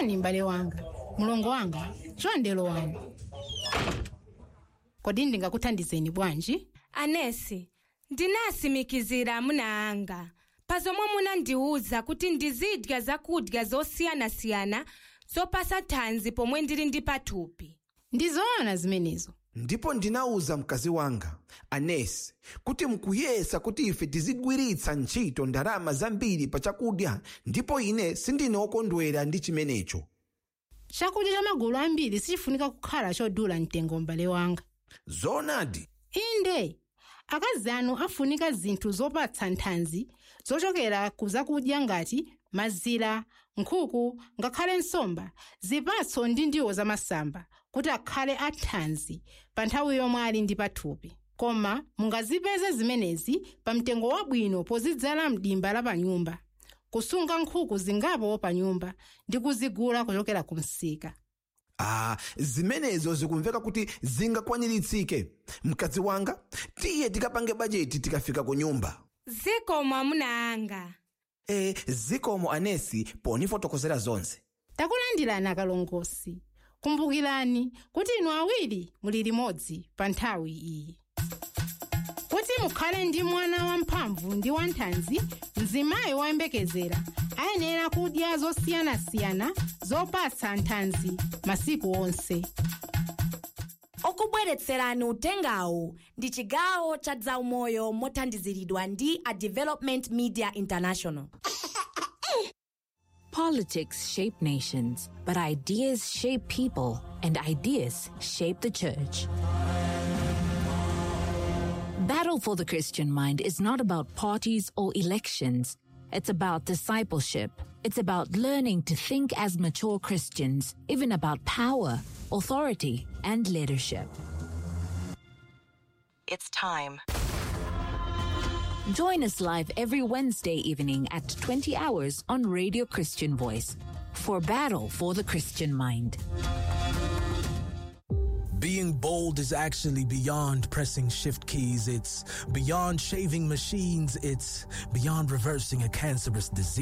pepani m'bale wanga mulongo wanga chondelo wanga kodi ndingakuthandizeni bwanji anesi ndinasimikizira amuna anga pazomwe munandiwuza kuti ndizidya zakudya zosiyanasiyana zopasa thanzi pomwe ndili ndi pathupi ndi zoona zimenezo ndipo ndinawuza mkazi wanga anesi kuti mukuyesa kuti ife tizigwiritsa ntchito ndalama zambiri pa chakudya ndipo ine sindine wokondwera ndi chimenecho chakudya cha magulu ambiri sichifunika kukhala chodula mtengo m'bale wanga zoonadi inde akazi anu afunika zinthu zopatsa nthanzi zochokera ku zakudya ngati mazira nkhuku ngakhale nsomba zipatso ndi ndiwo zamasamba kuti akhale athanzi pa nthawi yomwe ali ndi pathupi koma mungazipeze zimenezi pa mtengo wabwino pozidzala mdimba la panyumba kusunga nkhuku zingapo pa nyumba ndi kuzigula kuchokera ku msika ah zimenezo zikumveka kuti zingakwaniritsike mkazi wanga tiye tikapange bajeti tikafika ku nyumba zikomo amuna anga e zikomo anesi ponifotokozera zonse takulandirani akalongosi kumbukirani kuti inu awiri muli limodzi pa nthawi iyi kuti mukhale ndi mwana wamphamvu ndi wanthanzi mzimayi woyembekezera ayenera kudya zosiyanasiyana zopatsa nthanzi masiku onse okubweretserani utengawu ndi chigawo cha zaumoyo mothandiziridwa ndi a development media international Politics shape nations, but ideas shape people, and ideas shape the church. Battle for the Christian Mind is not about parties or elections. It's about discipleship. It's about learning to think as mature Christians, even about power, authority, and leadership. It's time. Join us live every Wednesday evening at 20 hours on Radio Christian Voice for Battle for the Christian Mind. Being bold is actually beyond pressing shift keys. It's beyond shaving machines. It's beyond reversing a cancerous disease.